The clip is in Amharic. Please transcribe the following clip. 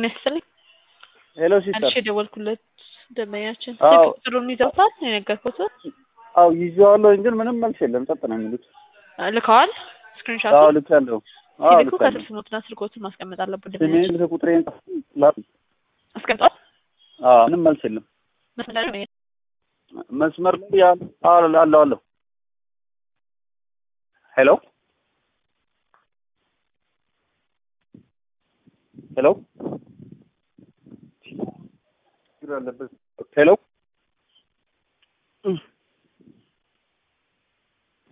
ጤና ይስጥልኝ። ሄሎ አንቺ ሲስተር። የደወልኩለት ደንበኛችን አዎ። ስልክ ቁጥሩን ይዘውታል የነገርኩት አው ይዤዋለሁ ግን ምንም መልስ የለም። ጸጥ ነው የሚሉት። ልከዋል። ስክሪንሻት አዎ ልኬያለሁ። አዎ ሲልኩ ከስር ልኬያለሁ። ስሞትና ስልኮትን ማስቀመጥ አለበት። ስሜን ደንበኛችን ስልክ ቁጥሬን ላክ። አስቀምጧል። አዎ ምንም መልስ የለም። መስመር ላይ መስመር ላይ ያለ አዎ አለሁ አለሁ። ሄሎ ሄሎ ሄሎ